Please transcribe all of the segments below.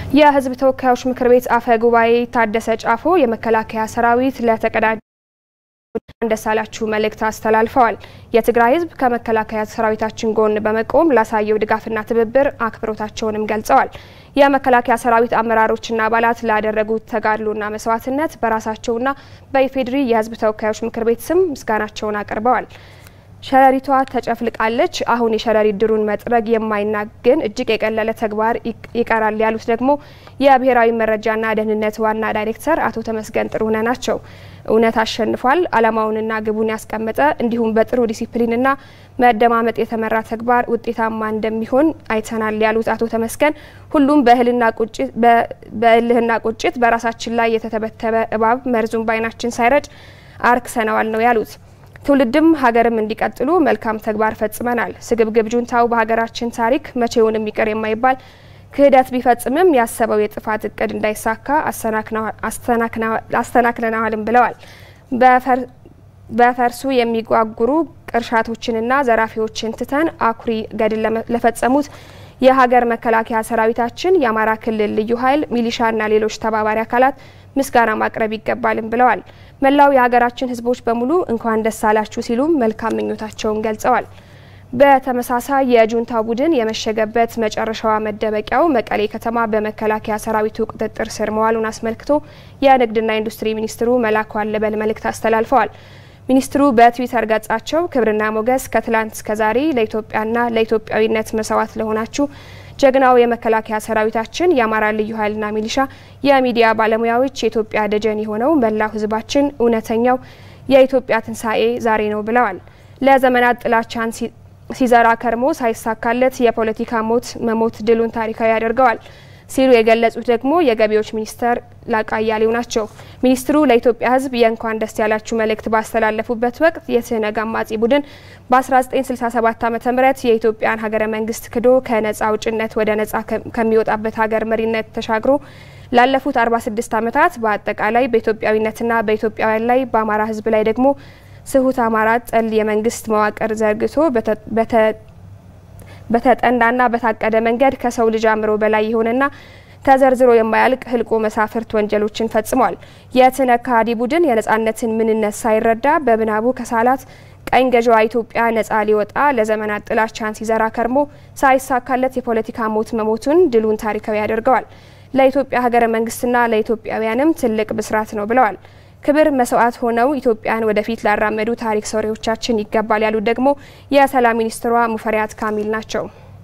የሕዝብ ተወካዮች ምክር ቤት አፈ ጉባኤ ታደሰ ጫፎ የመከላከያ ሰራዊት ለተቀዳጀ ደስ አላችሁ መልእክት አስተላልፈዋል። የትግራይ ሕዝብ ከመከላከያ ሰራዊታችን ጎን በመቆም ላሳየው ድጋፍና ትብብር አክብሮታቸውንም ገልጸዋል። የመከላከያ ሰራዊት አመራሮችና አባላት ላደረጉት ተጋድሎና መስዋዕትነት በራሳቸውና በኢፌዴሪ የሕዝብ ተወካዮች ምክር ቤት ስም ምስጋናቸውን አቅርበዋል። ሸረሪቷ ተጨፍልቃለች። አሁን የሸረሪት ድሩን መጥረግ የማይናግን እጅግ የቀለለ ተግባር ይቀራል ያሉት ደግሞ የብሔራዊ መረጃና ደህንነት ዋና ዳይሬክተር አቶ ተመስገን ጥሩነህ ናቸው። እውነት አሸንፏል። ዓላማውንና ግቡን ያስቀመጠ እንዲሁም በጥሩ ዲሲፕሊንና መደማመጥ የተመራ ተግባር ውጤታማ እንደሚሆን አይተናል ያሉት አቶ ተመስገን ሁሉም በእልህና ቁጭት በራሳችን ላይ የተተበተበ እባብ መርዙን በዓይናችን ሳይረጭ አርክሰነዋል ነው ያሉት። ትውልድም ሀገርም እንዲቀጥሉ መልካም ተግባር ፈጽመናል። ስግብግብ ጁንታው በሀገራችን ታሪክ መቼውንም ይቅር የማይባል ክህደት ቢፈጽምም ያሰበው የጥፋት እቅድ እንዳይሳካ አስተናክለናልም ብለዋል። በፈርሱ የሚጓጉሩ ቅርሻቶችንና ዘራፊዎችን ትተን አኩሪ ገድል ለፈጸሙት የሀገር መከላከያ ሰራዊታችን፣ የአማራ ክልል ልዩ ኃይል፣ ሚሊሻና ሌሎች ተባባሪ አካላት ምስጋና ማቅረብ ይገባልም ብለዋል። መላው የሀገራችን ሕዝቦች በሙሉ እንኳን ደስ አላችሁ ሲሉም መልካም ምኞታቸውን ገልጸዋል። በተመሳሳይ የጁንታ ቡድን የመሸገበት መጨረሻዋ መደበቂያው መቀሌ ከተማ በመከላከያ ሰራዊቱ ቁጥጥር ስር መዋሉን አስመልክቶ የንግድና ኢንዱስትሪ ሚኒስትሩ መላኩ አለበል መልእክት አስተላልፈዋል። ሚኒስትሩ በትዊተር ገጻቸው ክብርና ሞገስ ከትላንት እስከ ዛሬ ለኢትዮጵያና ለኢትዮጵያዊነት መስዋዕት ለሆናችሁ ጀግናው የመከላከያ ሰራዊታችን፣ የአማራ ልዩ ኃይልና ሚሊሻ፣ የሚዲያ ባለሙያዎች፣ የኢትዮጵያ ደጀን የሆነው መላው ህዝባችን እውነተኛው የኢትዮጵያ ትንሣኤ ዛሬ ነው ብለዋል። ለዘመናት ጥላቻን ሲዘራ ከርሞ ሳይሳካለት የፖለቲካ ሞት መሞት ድሉን ታሪካዊ ያደርገዋል ሲሉ የገለጹት ደግሞ የገቢዎች ሚኒስተር ላቃ አያሌው ናቸው። ሚኒስትሩ ለኢትዮጵያ ሕዝብ የእንኳን ደስ ያላችሁ መልእክት ባስተላለፉበት ወቅት የትህነግ አማጺ ቡድን በ1967 ዓ ም የኢትዮጵያን ሀገረ መንግስት ክዶ ከነጻ አውጭነት ወደ ነጻ ከሚወጣበት ሀገር መሪነት ተሻግሮ ላለፉት 46 ዓመታት በአጠቃላይ በኢትዮጵያዊነትና በኢትዮጵያውያን ላይ በአማራ ሕዝብ ላይ ደግሞ ስሁት አማራ ጠል የመንግስት መዋቅር ዘርግቶ በተጠናና በታቀደ መንገድ ከሰው ልጅ አእምሮ በላይ የሆነና ተዘርዝሮ የማያልቅ ህልቆ መሳፍርት ወንጀሎችን ፈጽሟል። የትህነግ ከሃዲ ቡድን የነጻነትን ምንነት ሳይረዳ በምናቡ ከሳላት ቀኝ ገዥዋ ኢትዮጵያ ነጻ ሊወጣ ለዘመናት ጥላቻን ሲዘራ ከርሞ ሳይሳካለት የፖለቲካ ሞት መሞቱን ድሉን ታሪካዊ ያደርገዋል። ለኢትዮጵያ ሀገረ መንግስትና ለኢትዮጵያውያንም ትልቅ ብስራት ነው ብለዋል። ክብር መስዋዕት ሆነው ኢትዮጵያን ወደፊት ላራመዱ ታሪክ ሰሪዎቻችን ይገባል ያሉት ደግሞ የሰላም ሚኒስትሯ ሙፈሪያት ካሚል ናቸው።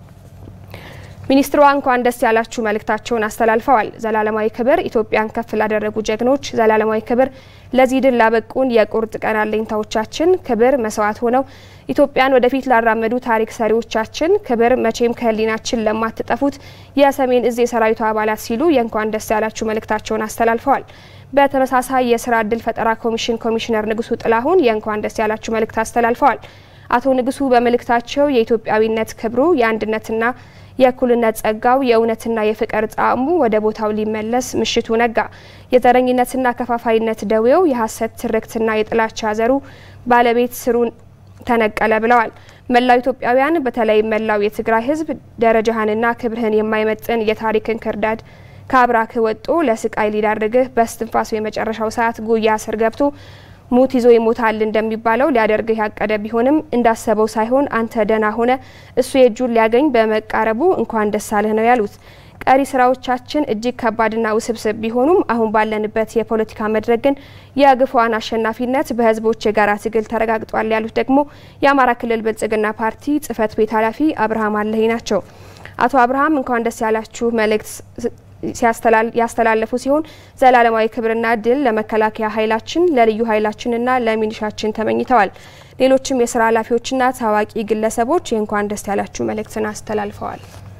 ሚኒስትሯ እንኳን ደስ ያላችሁ መልእክታቸውን አስተላልፈዋል። ዘላለማዊ ክብር ኢትዮጵያን ከፍ ላደረጉ ጀግኖች፣ ዘላለማዊ ክብር ለዚህ ድል ላበቁን የቁርጥ ቀን አለኝታዎቻችን፣ ክብር መስዋዕት ሆነው ኢትዮጵያን ወደፊት ላራመዱ ታሪክ ሰሪዎቻችን፣ ክብር መቼም ከህሊናችን ለማትጠፉት የሰሜን እዝ የሰራዊቱ አባላት ሲሉ የእንኳን ደስ ያላችሁ መልእክታቸውን አስተላልፈዋል። በተመሳሳይ የስራ እድል ፈጠራ ኮሚሽን ኮሚሽነር ንጉሱ ጥላሁን የእንኳን ደስ ያላችሁ መልእክት አስተላልፈዋል። አቶ ንጉሱ በመልእክታቸው የኢትዮጵያዊነት ክብሩ የአንድነትና የእኩልነት ጸጋው የእውነትና የፍቅር ጣዕሙ ወደ ቦታው ሊመለስ ምሽቱ ነጋ። የዘረኝነትና ከፋፋይነት ደዌው የሀሰት ትርክትና የጥላቻ ዘሩ ባለቤት ስሩን ተነቀለ ብለዋል። መላው ኢትዮጵያውያን በተለይ መላው የትግራይ ህዝብ ደረጃህንና ክብርህን የማይመጥን የታሪክን ክርዳድ ከአብራክህ ወጦ ለስቃይ ሊዳርግህ በስትንፋሱ የመጨረሻው ሰዓት ጉያ ስር ገብቶ ሙት ይዞ ይሞታል እንደሚባለው ሊያደርግህ ያቀደ ቢሆንም እንዳሰበው ሳይሆን አንተ ደህና ሆነ እሱ የእጁን ሊያገኝ በመቃረቡ እንኳን ደስ አለህ ነው ያሉት። ቀሪ ስራዎቻችን እጅግ ከባድና ውስብስብ ቢሆኑም አሁን ባለንበት የፖለቲካ መድረክ ግን የግፏን አሸናፊነት በህዝቦች የጋራ ትግል ተረጋግጧል ያሉት ደግሞ የአማራ ክልል ብልጽግና ፓርቲ ጽህፈት ቤት ኃላፊ አብርሃም አለሄ ናቸው። አቶ አብርሃም እንኳን ደስ ያላችሁ መልእክት ያስተላለፉ ሲሆን ዘላለማዊ ክብርና ድል ለመከላከያ ኃይላችን ለልዩ ኃይላችንና ለሚሊሻችን ተመኝተዋል። ሌሎችም የስራ ኃላፊዎችና ታዋቂ ግለሰቦች የእንኳን ደስ ያላችሁ መልእክትን አስተላልፈዋል።